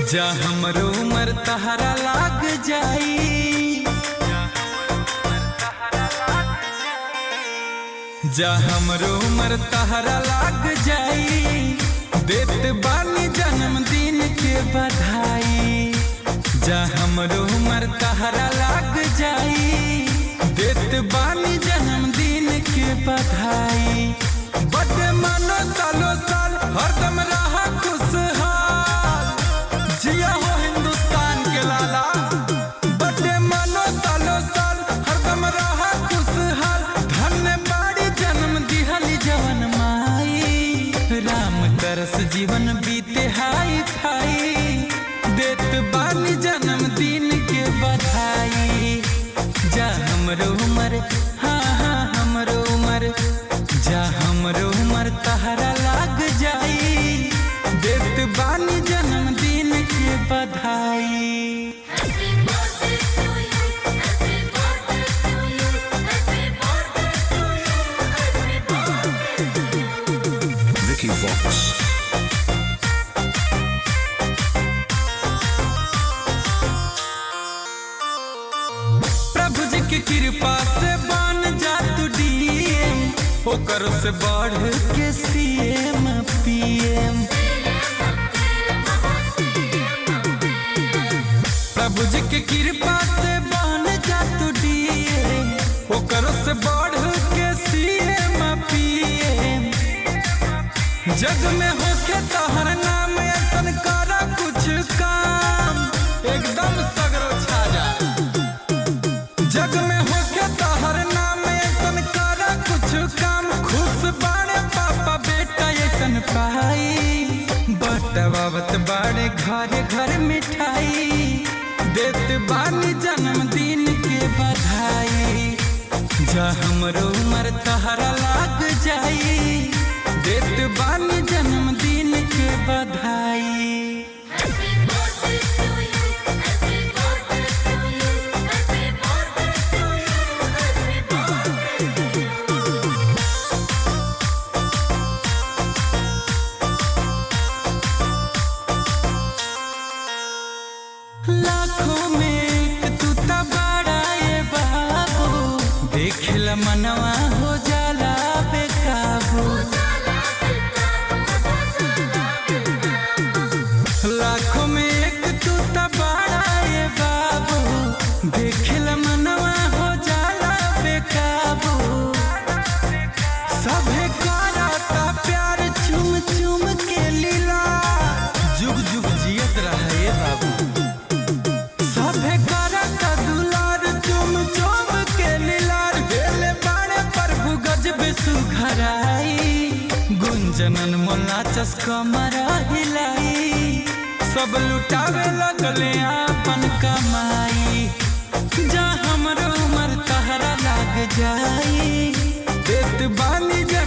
जा हमरो उमर तहरा लाग जाई जा हमरो उमर तहरा लाग जाई देत बानी जन्मदिन के बधाई जा हमरो उमर तहरा लाग जाई देत बानी जन्मदिन के बधाई बर्थडे मनो सालो साल हरदम रहा खुशहाल जिया हो हिंदुस्तान के लाला बर्थडे मनो सालो साल हरदम रहा खुशहाल धन्य बाड़ी जन्म दिहली जवन माई राम तरस जीवन बीते हाई फाई देत बानी जन्मदिन के बधाई जा हमरो उमर हाँ हाँ हमरो उमर जा हमरो उमर तहरा लाग जाई देत बानी जन्मदिन के बधाई Happy birthday to you. Happy birthday to you. Happy birthday to you. Happy birthday. Vicky Vox. प्रभु जी की कृपा से बन जा तू डीएम ओकर से बढ़ के सीएम पीएम प्रभु जी की कृपा से बन जा तू डीएम ओकर से बढ़ के सीएम पीएम जग में होके तोहर नाम ऐसन कर कुछ काम एकदम सगरो छा जा जग में होके तोहर नाम ऐसन कर कुछ काम खुश बाड़े पापा बेटा ऐसन पाई बटवावत बाड़े घरे घर मिठाई देत बानी जन्मदिन के बधाई जा हमरो उमर तहरा लाग जाई देत बानी जन्मदिन के बधाई Happy birthday to you. Happy birthday to you. Happy birthday to you. Happy birthday. लाखों में एक तू त बड़ा ये बाबू देखला मनवा हो जाला बेकाबू लाखों में एक तू त बड़ा ये बाबू देखला मनवा हो जाला बेकाबू सभे कराता प्यार चुम चुम के लीला जुग जुग जियत रहे बाबू सभे करत दुलार चुम चुम के लीलार भेले बाणे प्रभु गजब सुघराई गुंजनन मोला चस्कमर हिलाई सब लुटावे लगले आपन कमाई जा हमरो उमर तहरा लाग जाई देत बानी जा